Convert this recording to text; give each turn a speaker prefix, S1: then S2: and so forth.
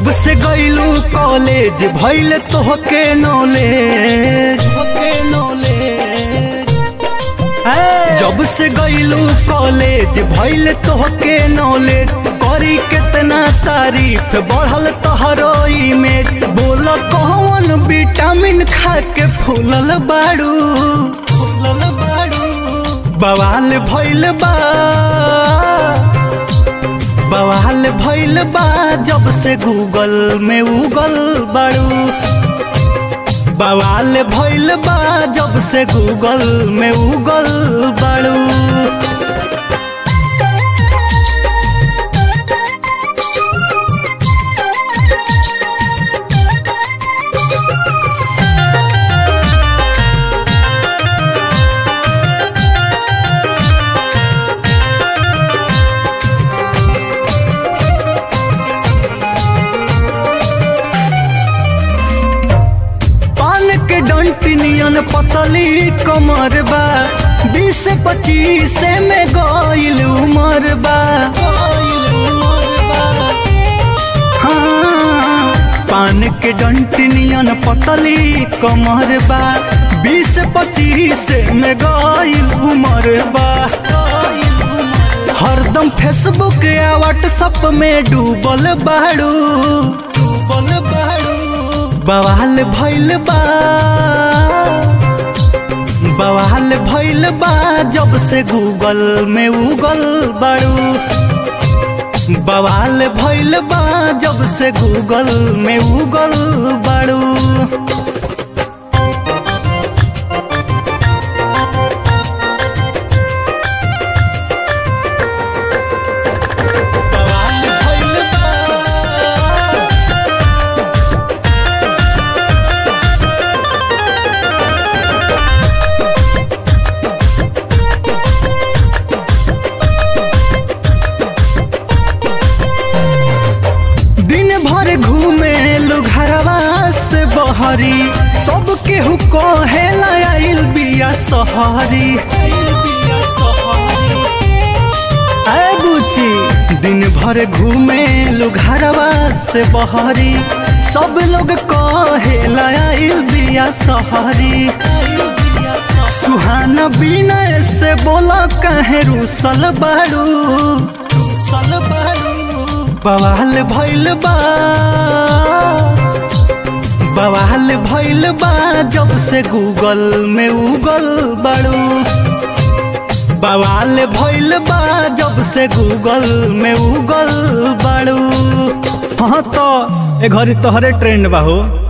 S1: जब से गईलू कॉलेज भइल तोहके नॉलेज तोहके नॉलेज जब से गईलू कॉलेज भइल तोहके नॉलेज करी कितना तारीफ बढ़ल तोहरो इमेज बोल कौन विटामिन खा के फूलल बाड़ू फूलल बाड़ू बवाल भइल बा बवाल भइल बा जब से गूगल में उगल बाड़ू बवाल भइल बा जब से गूगल में उगल बाड़ू पान के डंटी नियन पतली कमर बा बीस पच्चीस में गईल उमर बा हाँ, पान के डंटी नियन पतली कमर बा बीस पच्चीस में गईल उमर बा हरदम फेसबुक या व्हाट्सएप में डूबल बाड़ू डूबल बाड़ू बवाल भइल बा बवाल भइल बा जब से गूगल में उगल बाड़ू बवाल भइल बा जब से गूगल में उगल बाड़ू बवाल भइल बा दिन भर घूमे घरवा से बहरी सब केहू कहेला आइल बिया सहरी ऐ बुची दिन भर घूमे घरवा से बहरी सब लोग कहेला आइल बिया सहरी सुहाना बिना से बोला कहे रूसल बाड़ू रूसल बाड़ू बवाल भइल बा बवाल भइल बा जब से गूगल में उगल बाड़ू बवाल भइल बा जब से गूगल में उगल बाड़ू हाँ तो ए घड़ी तोहरे ट्रेंड बा हो